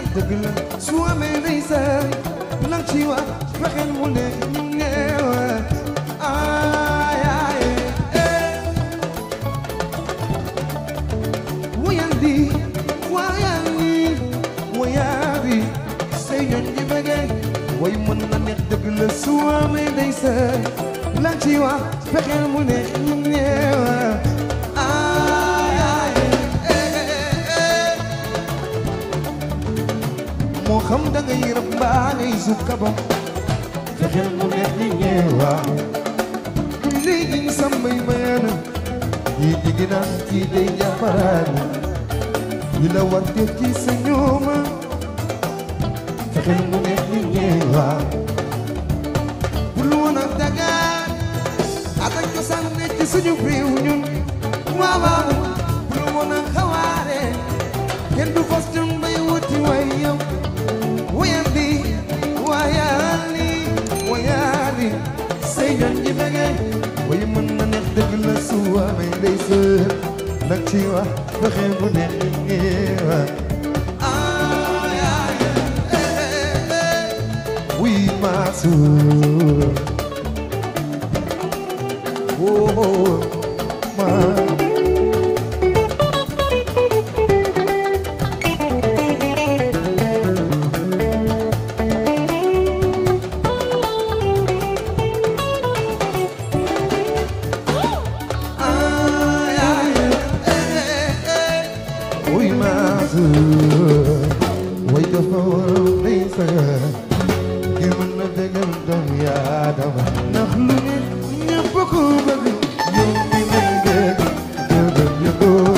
dëgg la su amee ndeysaan lang ci wax fexeel mu ne ñeew ay ay eh wayandi wayandi wayandi say ñoñ di bëggee way mën na neex dëgg la su amee ndeysaan lang ci wax fexeel mu ne ñeew ay ay eh eh moo xam da ngay rab mbaa ngay sukka bam fexeel mu neex ñi ñeewa léegi ñu sambay mayaana ñii digi naan kii day jàpparaana yi la war def ci sa ñooma fexeel mu neex ñi ñeewa bul woon a dagaan ak ak cosaan nekk ci suñu réew ñun waaw waaw bul woon a xawaare kenn du fas jëm bay wuti way yow wayandi wayali wayali say ñoon ji bëgge way mën na neex dëgg la su amee day sër nag ci wax fexeel mu neex ñeewa ay ay eh eh oui ma sœur oh oh ma ay ay eh eh oui ma sœur way dafa war a may sagar ngir mën na dëggal doomu Aadama ndax lu ne ñëpp ko bëgg yow mi may dégg dëggal yëgoo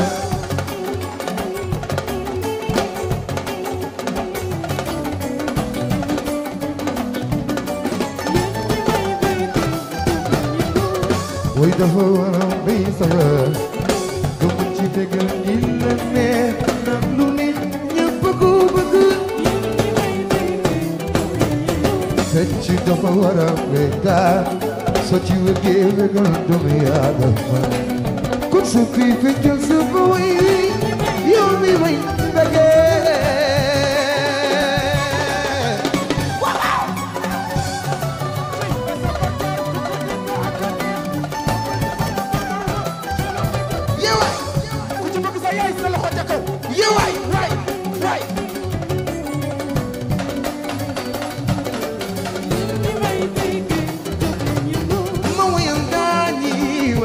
way dafa war a may sagar nga mën ci dëggal ñi la neex ndax lu ne ñëpp ko bëgg fecc dafa war a béykat soo ci wëggee wëggal doomu Aadama kon su fi feccal sa ba way yow mi way bëggee yewaay ku ci bëgg sa yaay sa loxo ca kaw yewaay waay waay ma wayal daañi wa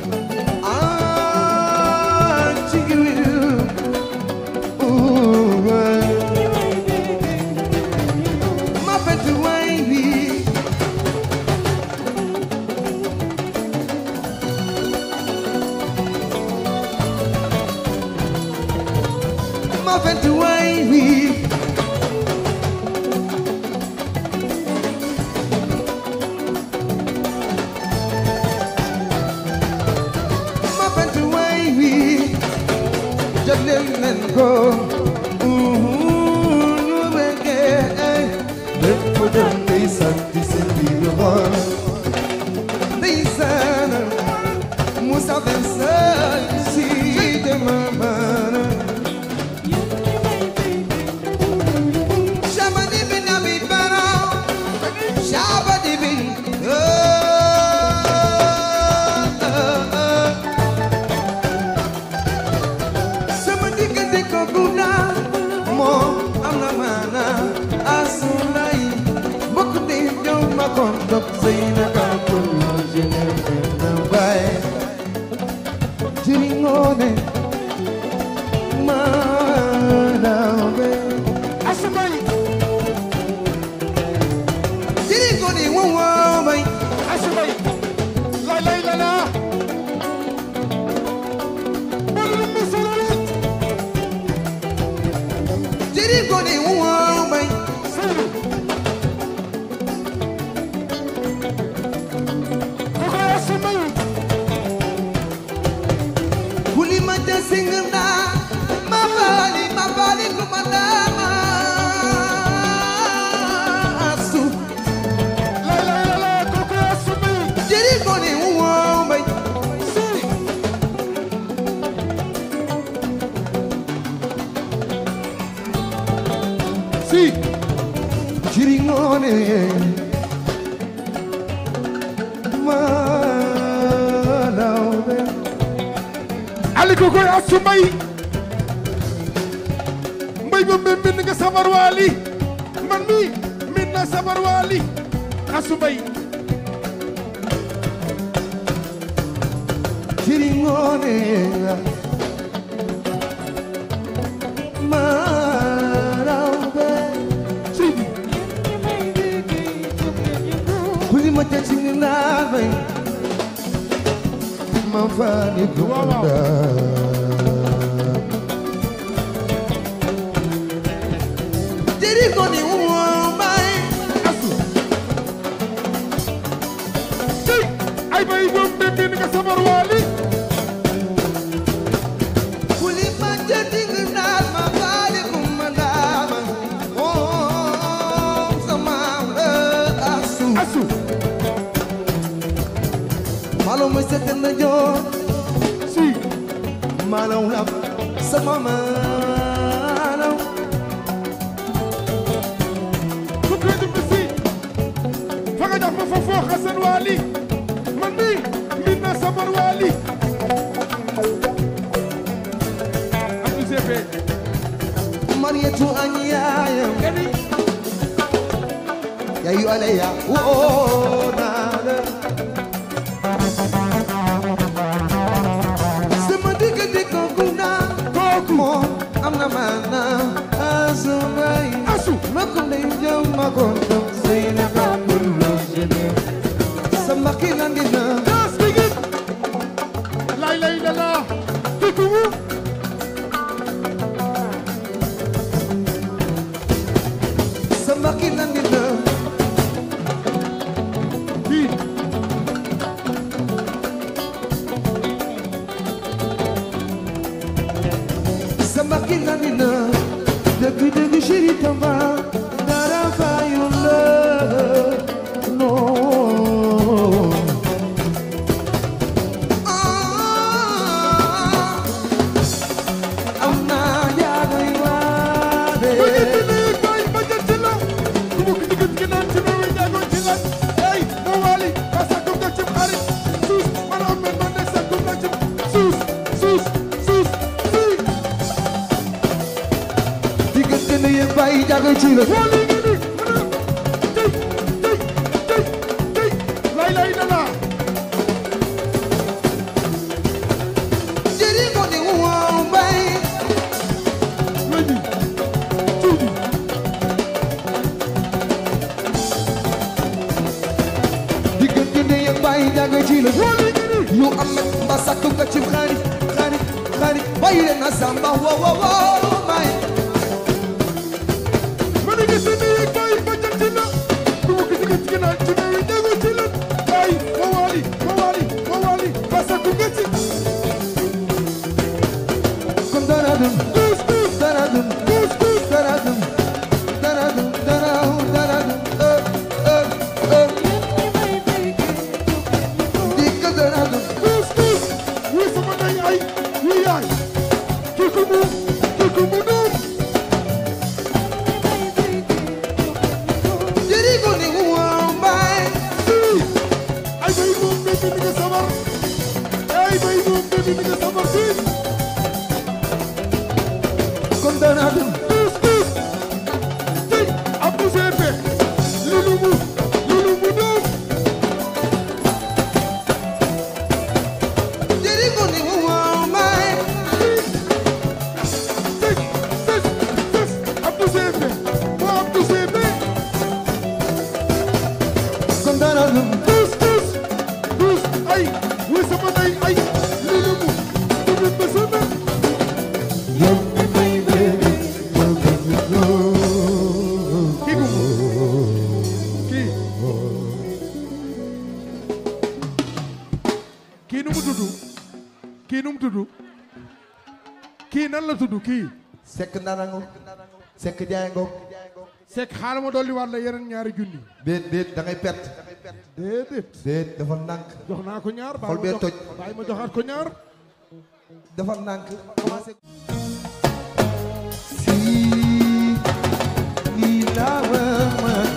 ah ci giwil ooh waay ma fekk waay bi ma fekk waay bi ma fekk waay bi jagleel leen ko ñu bëggee lépp dem ndeysaan ci seen biir xol ndeysaan Moussa Vincent si demamana Shabadi bin Abi Bara Shabadi bin oh, oh, oh. sama diggante ko gudda jiri ngoone ma lawbe ali ko koy asu mbay mbay ba mbay mbind nga sabar waali man mi mbind na sabar waali asu mbay jiri ngoone ma lawbe sidi kuli ma tëj ni naa bay ma faani Waaw, waaw. dunda jiri ngoone woo bay asu sey ay bay ba mbay mbind nga sabar waali kuli ma tëj ni naa ma faani kumandama moom sama la asu asu malo ma sëkk na joor si malaw la sama malaw ko koy dum si fa nga jox ma fa foo xasan waali man mi mbind na sabar waali asu sepe Mariatu an yaayam gani yayu aleya woo naa la sama diggante kooku naa kooku moom am na maanaam asumay asu ma ko lay jëm ma ko ndam sëy na ka kullu jene sama kilandi na das digit lay lay la la kikumu sama kilandi na di sama kilandi na dëgg dëgg chéri tamba dara fayu la non am naa jaagoy waade ba jël ci lii bay ba jël ci la ku mu digit ki naan ci mewe jaagoon ci lan ey mo waali ba sakkum nga ci xarit suus man am men man de sakkum nga ci suus suus suus suus diggante ne yéen bàyyi jaagoy ci la waali ngi ni mana tey tey tey tey lay lay la la jëri ko ni wow mbay Ready. Tuudi. diggante ne yéen bàyyi jaagoy ci la Waali ngi ni yu am nag mba sakku nga ci xarit xarit xarit bàyyi leen na samba wo wo wo mbay ma ne gis ni bay ba jël ci la ku mu digit ki naan ci mewe jaagoon ci lan ay mo waali mo waali mo waali ba sakkum nga ci kon dara dum Tous, tous, dara dum tous, tous. dara dum dara dum dara dara dum euh euh euh dikk dara dum Tous, tous. Wi sama ndey ay wi yaay kii ku mu kii ku mu doom jëri ko ni wow mbay sii ay bay moom bébi mi nga sabar ay bay moom bébi mi nga sabar sii kon dara dum tous tous tey Abdou Sepe li lu mu li lu mu doom jëri ko ni wow mbay tey tey tey Abdou Sepe moo Abdou Sepe kon dara dum tous tous tous ay wi sama ndey ay li lu mu li lu mu sama yow mi may bébi yow mi ñu kii gu kii kii nu mu tudd kii nu mu tudd kii nan la tudd kii sekk nanango sekk jaango Seck xaaral ma dolli waat la yeneen ñaari junni déet déet da ngay perte déedéet déet dafa nànk jox naa ko ñaar Xol bee toj. bàyyi ma joxaat ko ñaar dafa nànk commencé si lii laa ma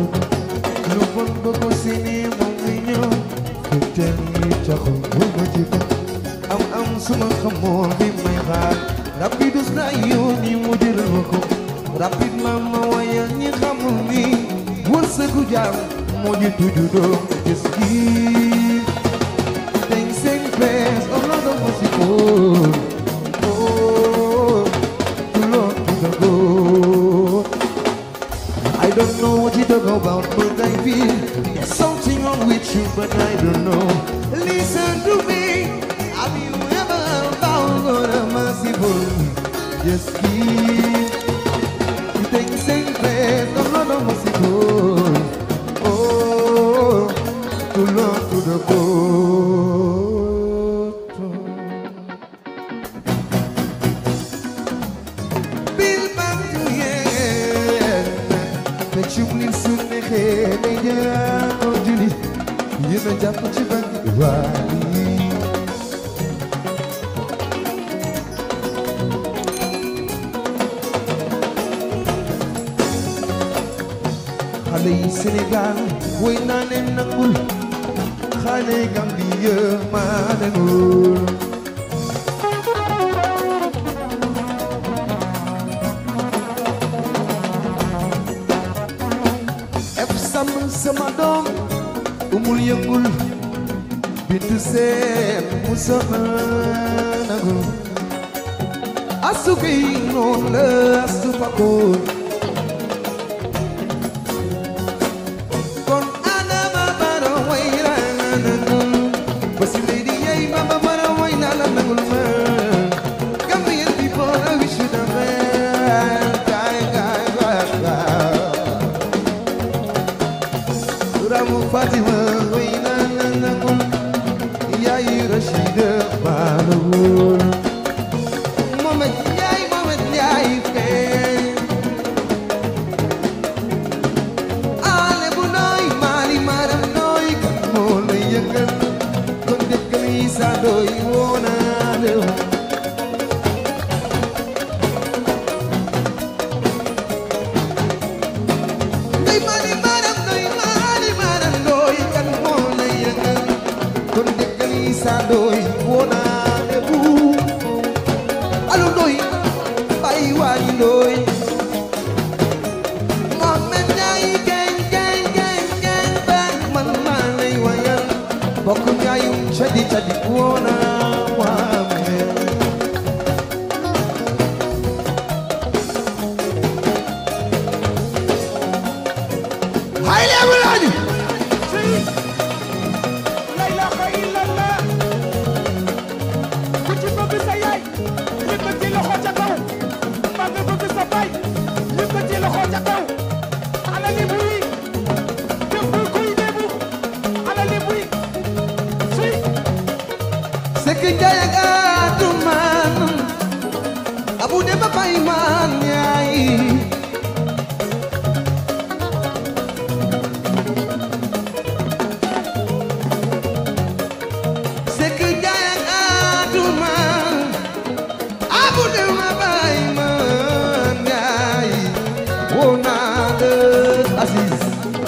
lu bon ba ko seeni moom mi ñëw te teel yi taxul bu ma ci ko am am suma xamoon bi may xaar rapidus na yoon yi mu jëral ma ko rapidement ma wayal ñi xamul ni wërsëgu jaam moo ji tuju doom gis gi Things in place, oh Lord of mercy, oh, oh, to Lord to the good. I don't know what you talk about, but I feel there's something wrong with you, but I don't know. Listen to me, have you ever found God a merciful? Just keep things in place, oh Lord of mercy, oh, oh, to Lord to the good. bil bam tu yeen te cublin su neexee day jaako juli yéen a jàpp ci bangi waali xale yi Sénégal woy naa leen nangul xale Gambie maa leen wóor ef sam sama doom umul yëngul bintu seen mu sama nagul asu fi noon la asu fakoon kon adama bara way la nagul basi lady yey mama bara way na la nagul ma Gambian people I wish you the best guy guy guy guy Ramu Fatima way na na nagul yaay Rashida Balawul Mohamed Ndiaye Mohamed Ndiaye fee Ale bu nooy Mali Maram nooy kan moo la yëngal kon dëkk yi sa doy woona la Ndey Mali Maram nooy Mali Maram nooy kan moo la yëngal kon dëkk yi sa doy woona la bu Alu doy bay waani doy Mohamed Ndiaye geng geng geng geng bang man maa lay wayal bokk njaayum cadi cadi woona waame hay leebu laaju la ilaha illallah ku ci bëgg sa yaay yëkkati loxo ca kaw mbaa nga bëgg sa baay yëkkati loxo ca kaw ala li buy dëbb kuy debu ala li buy si Sekk Njaay ak Atumaan abu de ba bay maan yaay Sekk Njaay ak Atumaan abu de ba bay maan yaay woo naa la Aziz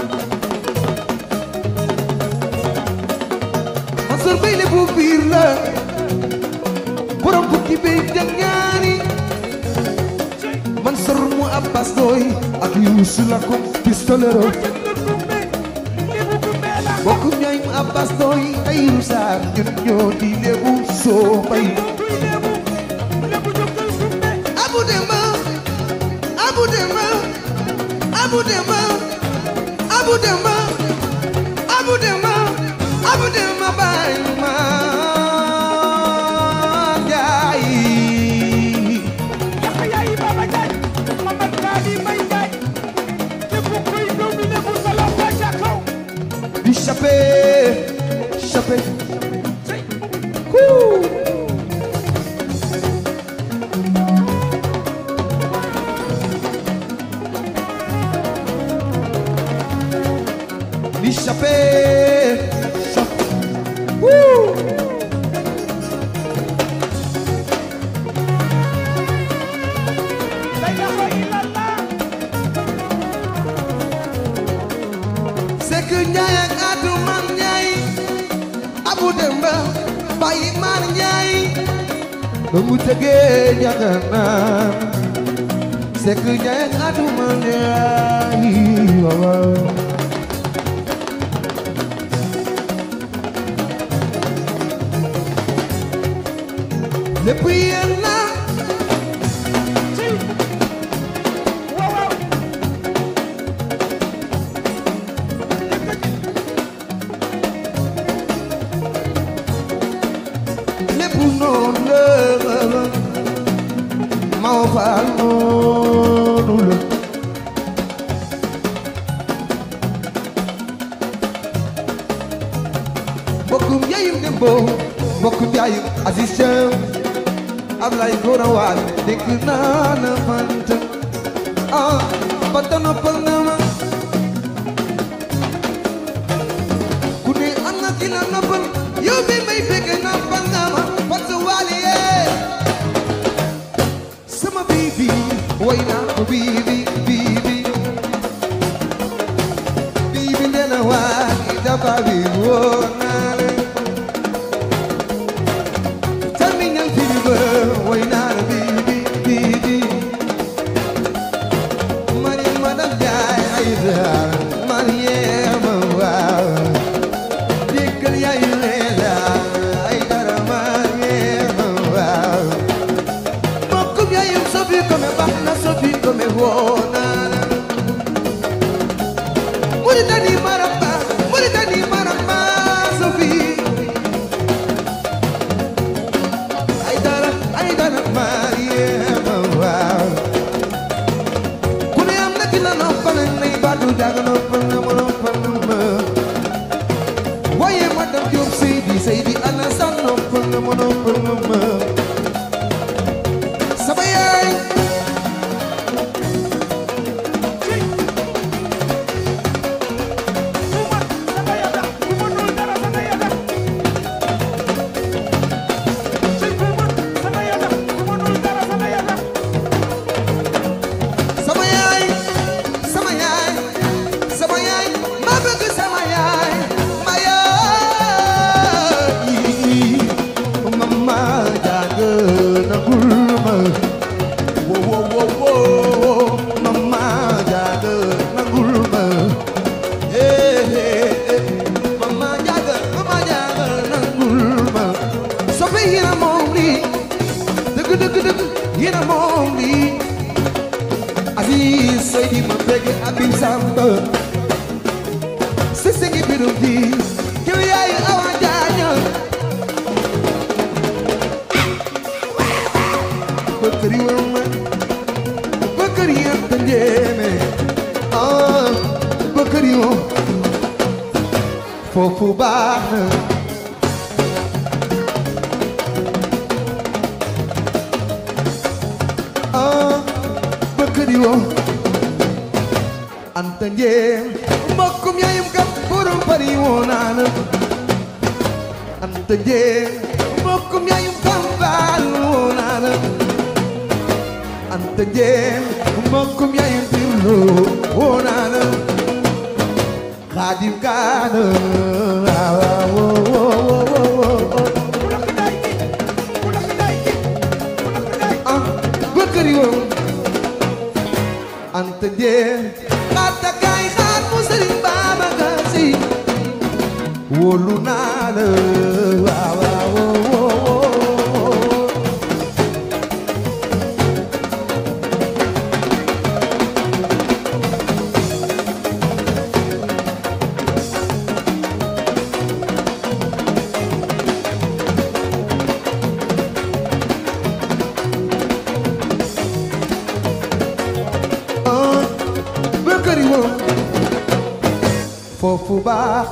Mansour Bey le bu biir la borom bukki bey jangaani Mansour mu Abbas doy ak Youssou la ko pistolero jënd gumbe lebu gumbe la bokk ñooy mu Abbas doy ay rusaar ñun ñoo di lebu soo bay kuy lebu lebu jógal gumbe Abu Demba Abu Demba Abu Demba Abu Demba Abu Demba Abu Demba bay ma jaay yax yaay baba jaay mamad kaadi may jaay képp kuy doomi lebu sa loxo ca kaw di chape chape si Woo! Di chape chape Woo! la ilaha illallah Sekk Njaay ak Atu Man Njaay Abu Demba Bayi Man Njaay ba mu tëggee njaganaan Sekk Njaay ak Atu Man Njaay waaw waaw lépp yéen la waaw waaw lépp noonu la maa faal noonu la mbokkum yaayum dembo mbokkum yaayum Aziz Thiam Ablaye Gora Waal dégg naa la fanta ah fanta noppal na ma ku ne am na ki la noppal yow bi may bëgg noppal nga ma fanta waali yee sama bibi way naa ko bibi bibi bibi ndena waali dafa bi woo naa la Terminal fever, why not baby, baby? Money, madam, die, I money, wow. Dickle, ya, you I got a money, wow. Mokum, ya, you so big, come back, not so big, come one. Muritani, maramba, Muritani, maramba, Sophie. ay dara ay dara Mariama waaw ku ne am na ki la noppal nay baatu jaaga noppal na ma noppal na ma waaye madam Diop Seydi Seydi Alassane noppal na ma noppal na ma sama yaay Uma sama yada uma nul dara sama yada Cey uma sama yada uma nul dara sama yada sama yaay sama yaay sama yaay ma bëgg sama yaay ma yaay mama jaaga nagul ma wo wo wo wo mama jaaga nagul ma eh eh eh mama jaaga mama jaaga nagul ma soppe yéena moom lii dëgg dëgg dëgg yéena moom lii Aziz Seydi ma bëgg Abim Samba Sese ngi birum di kiw yaay awa jaaña Bëkkëri wa ma Bëkkëri yanta njéeme ah Bëkkëri wa foofu baax na ah bëkkëri wo anta njéem mbokkum yaayum kam borom bari woo naana anta njéem mbokkum yaayum kam baal woo naana anta njéem mbokkum yaayum dirlo woo naana xaadim kaana waaw woo woo woo woo Kulak day ki kulak day ki kulak day ah bëkkëri wo anta njéem xaata kaay xaat mu sëriñ Babacar Si wóolu naa la waaw waaw woo woo woo ah bëkkëri wo foofu baax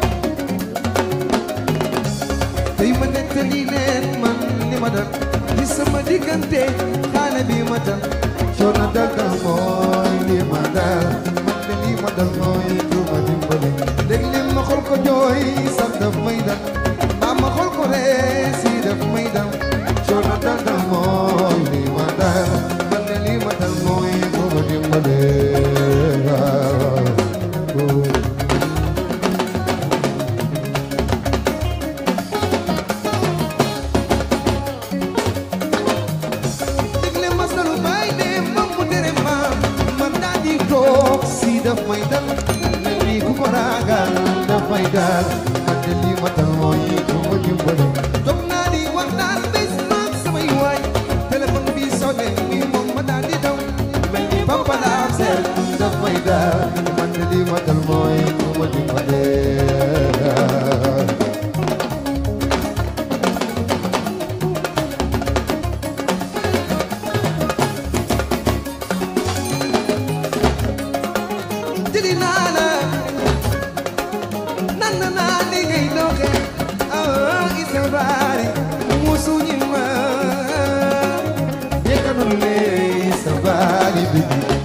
tey ma nettali leen man li ma dal di diggante xaale bi ma dal coono dal dal mooy li ma dal man de li ma dal mooy du ma dimbali léeg-léeg ma xool ko jooy sax daf may dal mbaa ma xool ko ree si daf may dal coono dal dal mooy li ma dal man de li ma dal mooy du ma dimbali léeg-léeg ma salu bay de moom mu tere ma ma daal di toog si daf may dal mel ni ku ko ragal daf may dal man de li ma dal mooy du ma dimbali toog naa di waxtaan bés maag samay waay téléphone bi sonné mi moom ma daal di daw mel ni papa la am seet daf may dal man de li ma dal mooy du ma dimbali jëli naa la nan na naa li ngay doxe ah isa baari musu ñi ma yekkanul ne sa baali bi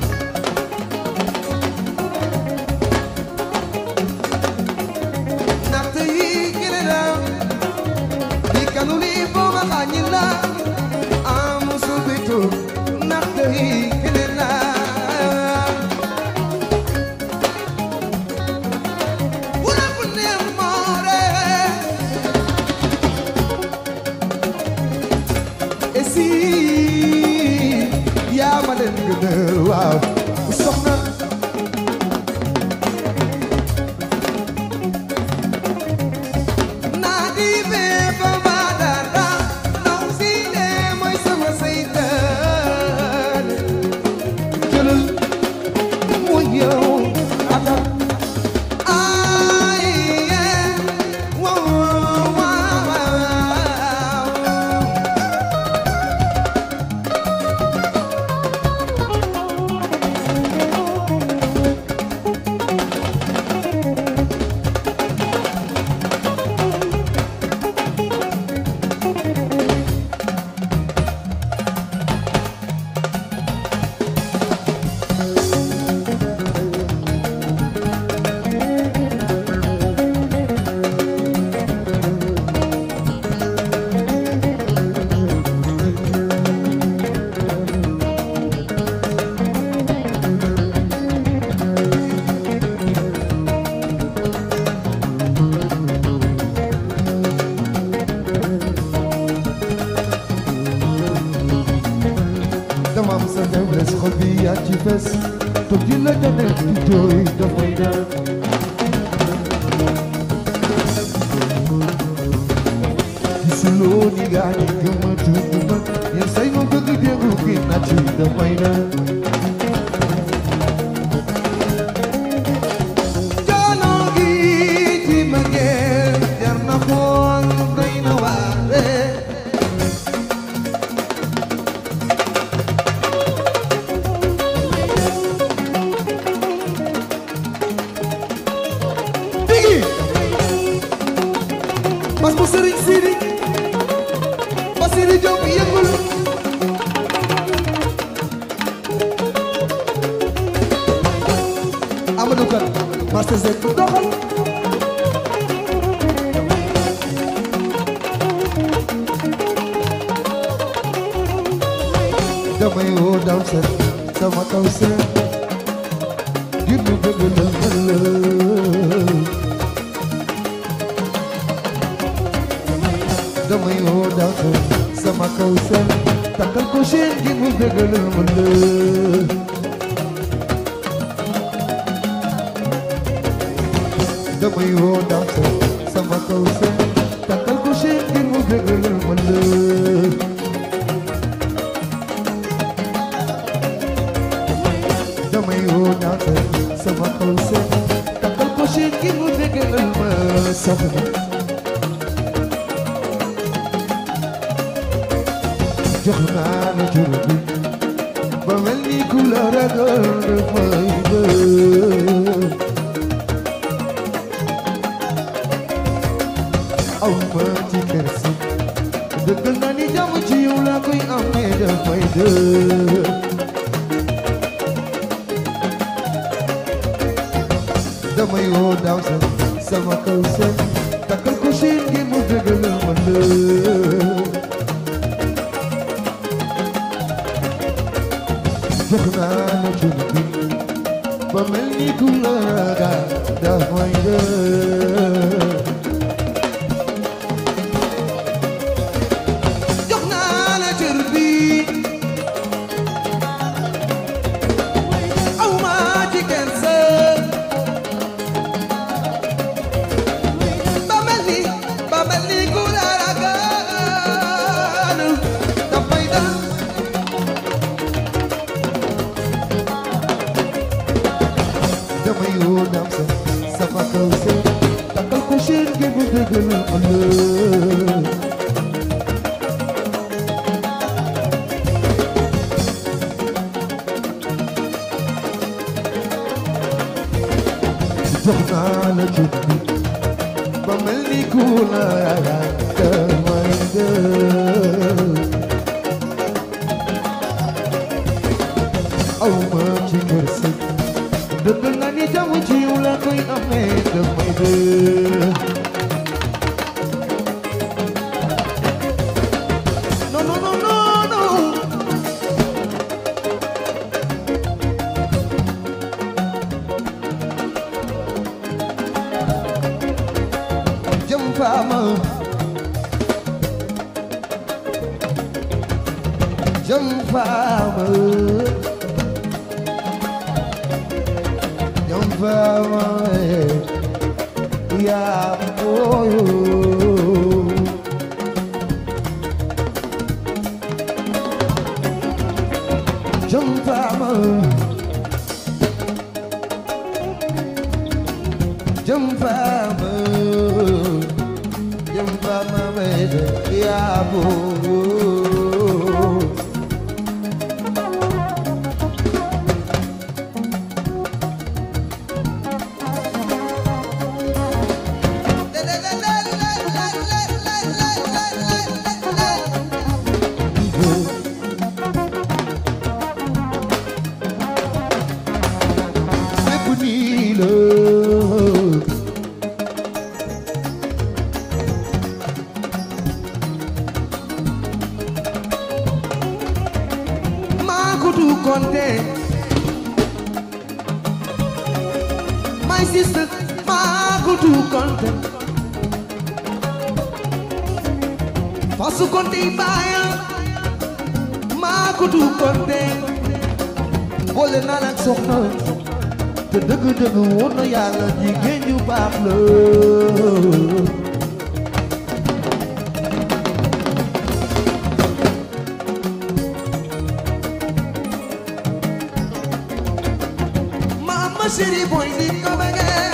ndaxte yi gëne la di kanu li booba xañi la ah musu bitu ndaxte yi gëne la wula fu neex moore et si yaa ma leen gënal waaw soxna naa di bee ba ma dara ndaw si ne mooy sama seytaan jëlal mooy yow atal ay yee waaw waaw waaw dama am sa faiblesse xol bi yaa ci fes toog di la janet di jooy dafay dal gisuloo ni gaa ñi gëmatu duma yenn say ma bëgg déglu gi natt yi dafay dal Joono gi ci mbëggeel jar na xool doy na waare Bigi Bas bu Sëriñ Sidi Basiri Jóob yëngul Amadou Kan Master Zek doxal damay woo daw sa sama kaw sa ngir ñu bëgg la ëllëg damay woo daw sa sama kaw sa takkal ko chaîne ngir mu bëgg la ëllëg damay woo daw sa sama kaw sa takkal ko chaîne ngir mu bëgg la ëllëg damay woo naata sama kaw seen takkal ko chaîne ngir mu bégalal ma soxna jox naa la jur bi ba mel ni ku la ragal dafay bëgg aw ma ci kersi dëggal naa ni jàmm ci yow laa koy amee dafay dëgg damay woo daaw sa sama kaw seen takkal ko seen ngir mu dëggal ma lëg jox naa la cun bi ba mel ni ku la ragal dafay dëgg jox naa la cër bi aw ma ci kenn sën ba mel ni ba mel ni ku la ragal dafay dal damay woo naam sa sama kaw seen takkal ko seen ngir mu dëggal ma lëg jox naa la jub bi ba mel ni ku la ragal damay dëgg aw ma ci kër sëg dëgg nga ni jàmm ci yow la koy amee damay dëgg non non non non non jëm faama jëm faama jëm faama yaa booyo jëm faama jëm faama jëm faama yaa booyo lépp nii la maa ko du konte my sister maa ko du konte fasu konte baaya maa ko du konte boole naa la ak soxna te dëgg-dëgg woon na yàlla jigéen ju baax la Mama chérie boy di ko bëggee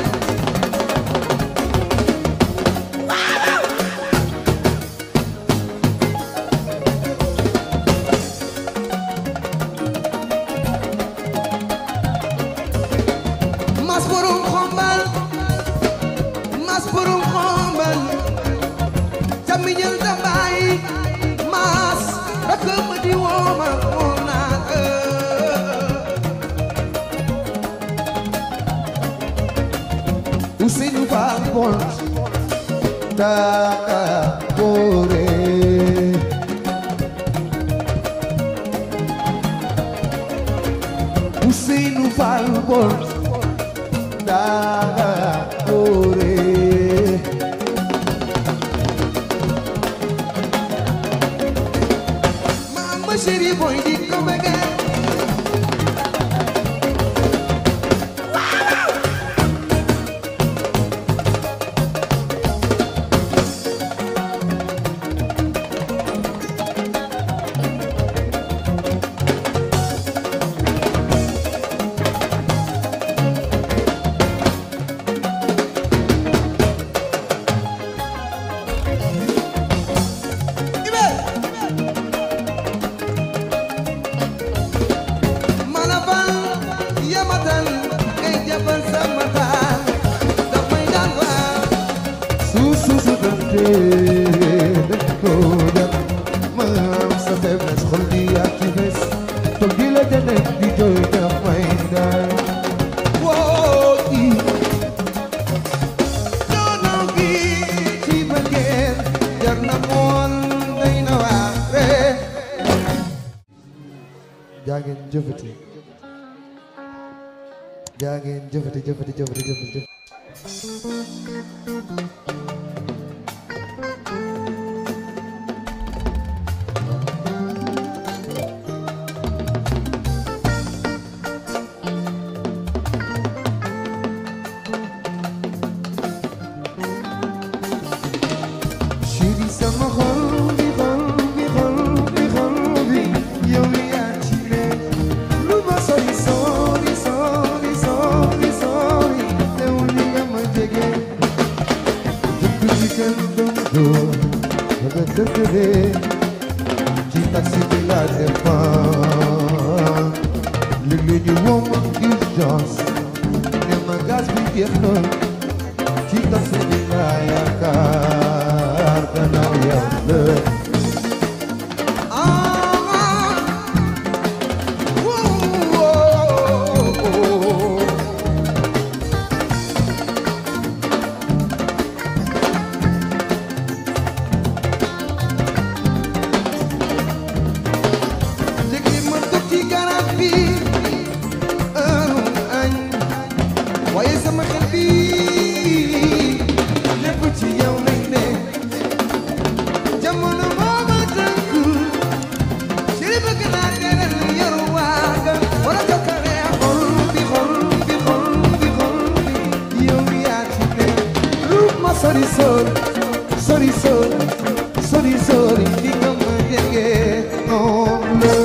mas borom xombal mas borom xombal camiñal da bàyyi mas rakk ma di wooma moom naa Ousseynou Fall Pont Daka Bore Ousseynou Fall Pont Daka Bore Mama chérie boy di ko bëggee Ibe jaa ngeen jëfati jaa ngeen jëfati jëfati jëfati jëfati jëfati chéri sama xol bi xol bi xol bi xol bi yow yaa ci ne lu ma sori sori sori sori sori teewul ni nga ma jege dëkk bi kenn doon door daga dëkkëre ci taxi bi laa dépend léeg-léeg ñu woo ma urgence ne ma gaz bi jeex na ci taxi bi laa yaakaar gannaaw yàlla léegi ma toog ci garab bi heure añ waaye sama xel bi lépp ci yow lay ne jamono moo ma tënk chéri bëgg naa teral yor waaga wala jokkale xol bi xol bi xol bi xol bi yow yaa ci ne lu ma sori sori sori sori sori sori di nga ma jege noonu la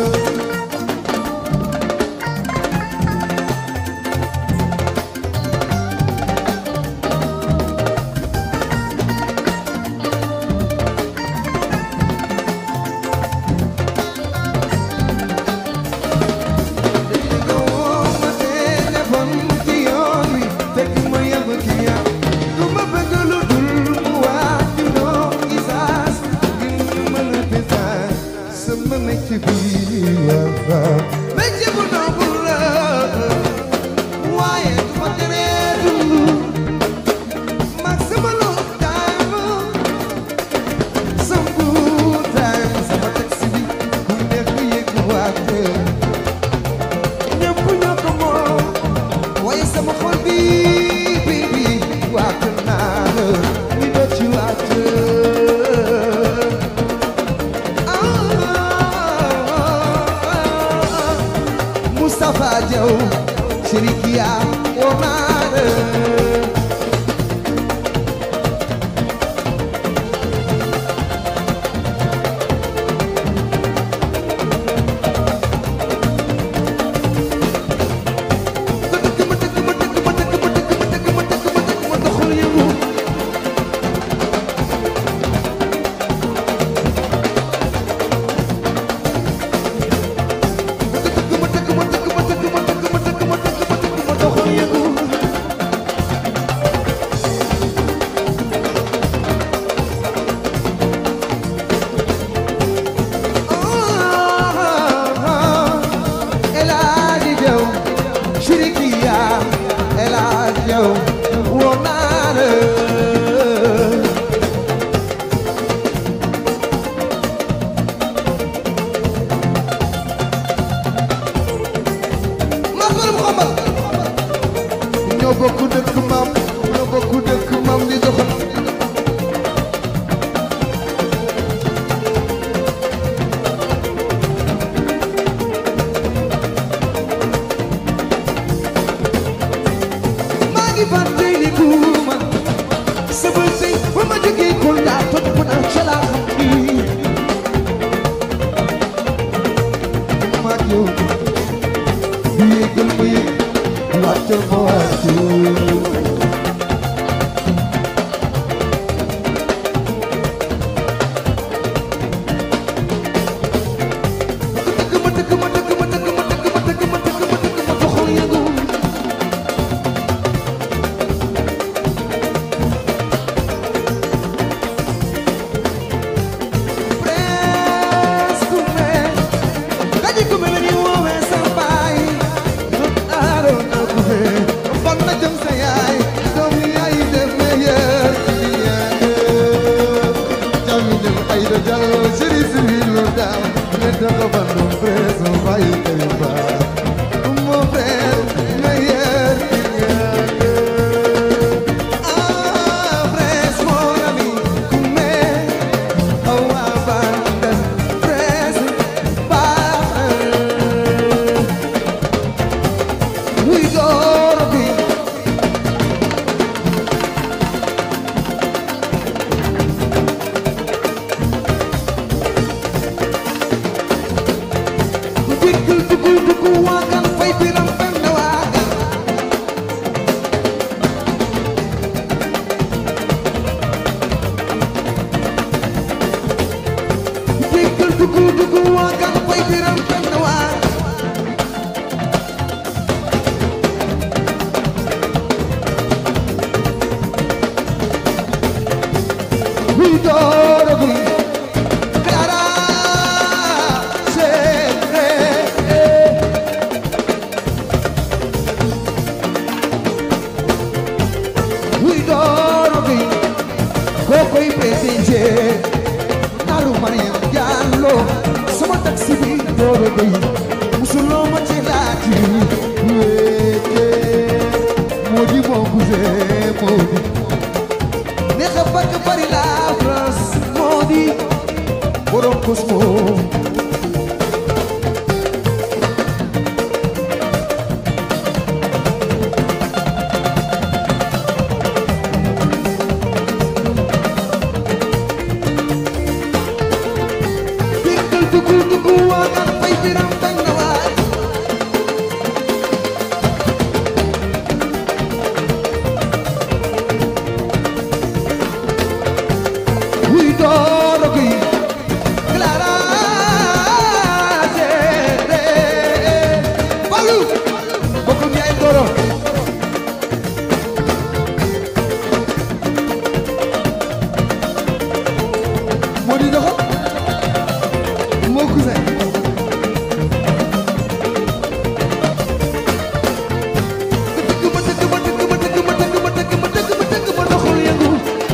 ñëpp ñoo ko moom waaye sama xol bi bi bi waat naa la ni doo ci waat Moustapha Diaw Chérikia woo naa la El Hadji Diaw Chérikia El Hadji Diaw woo naa la ma borom xombal ñoo bokk dëkk maam ñoo bokk dëkk maam di doxal maa ngi fàttaliku man sama sëy ba ma jógee Kolda topp naa ca laa xam ni maa ngi yow di yéegal ma yéeg wàccal ma wàcc dëkk ma dëkk ma dëkk ma dëkk ma dëkk ma dëkk ma dëkk ma dëkk ma doxal yëngu presque mais kaji ko mel ni woowee sa baay aaroon na ko fee fan na jëm sa yaay doom yaay dem meilleur jami dem ay do jallo chéri civil lo daaw ne dogo bandum preso bayi kay koy biram benn waaga jéggal dugu dugu waaga koy biram benn waaga Huy door a guy Clara sempre Huy door a guy Kokoy presente Naru Mariam Diallo sama taxi bi door a guy musuloo ma ci laati wéete Modi mon cousin Modi neex a bëgg bari la France moo di borom Cosmo déggal duggu duggu waa nga fay biram bañ na waay Huy dooro gi Clara Sede Balu bokkum yaay dooro moo di doxo moo cousin dëgg ma dëgg ma dëgg ma dëgg ma dëgg ma dëgg ma dëgg ma dëgg ma doxul yëngu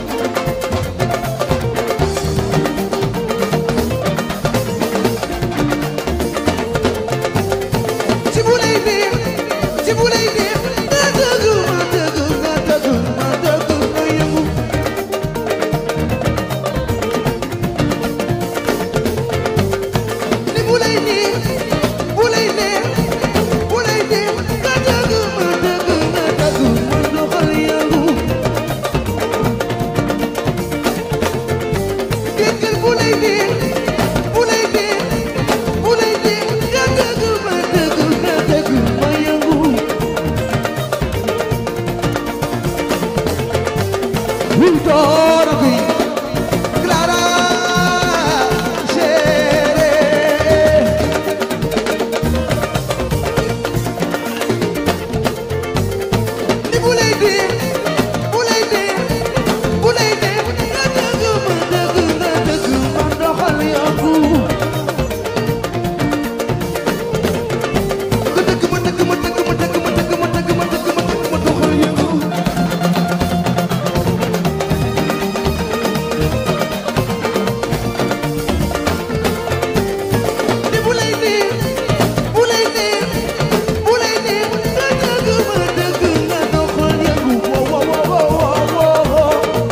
ci bu lay neex ci bu lay neex nga dëgg ma dëgg nga dëgg ma dëgg nga yëngu ni bu lay neex bu lay neex bu lay neex nga dëgg ma dëgg nga dëgg ma doxal yëngu déggal bu lay neex bu lay neex bu lay neex nga dëgg ma dëgg nga dëgg ma yëngu Wul dooro gi Clara chérie ni bu lay neex bu lay neex bu lay neex nga dëgg ma dëgg nga dëgg ma doxal yëngu nga dëgg ma dëgg ma dëgg ma dëgg ma dëgg ma dëgg ma dëgg ma dëgg ma doxal yëngu ni bu lay neex bu lay neex bu lay neex nga dëgg ma dëgg nga doxal yëngu wo wo wo wo wo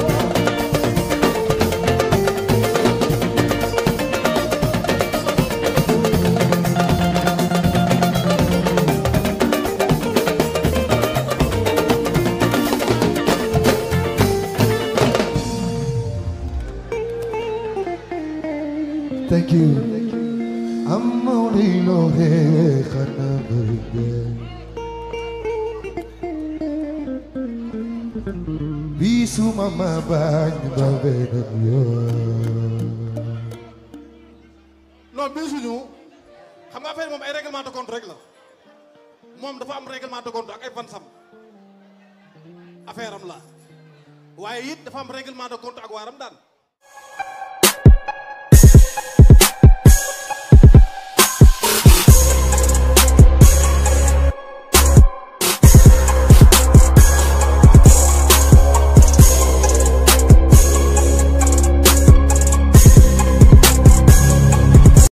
Thank you. I'm only lonely, Bisu mama bañ ba beneen yoon. non bii suñu xam nga affaire moom ay règlement de compte rek la moom dafa am règlement de compte ak ay fansam affaire am la waaye it dafa am règlement de compte ak waaram daan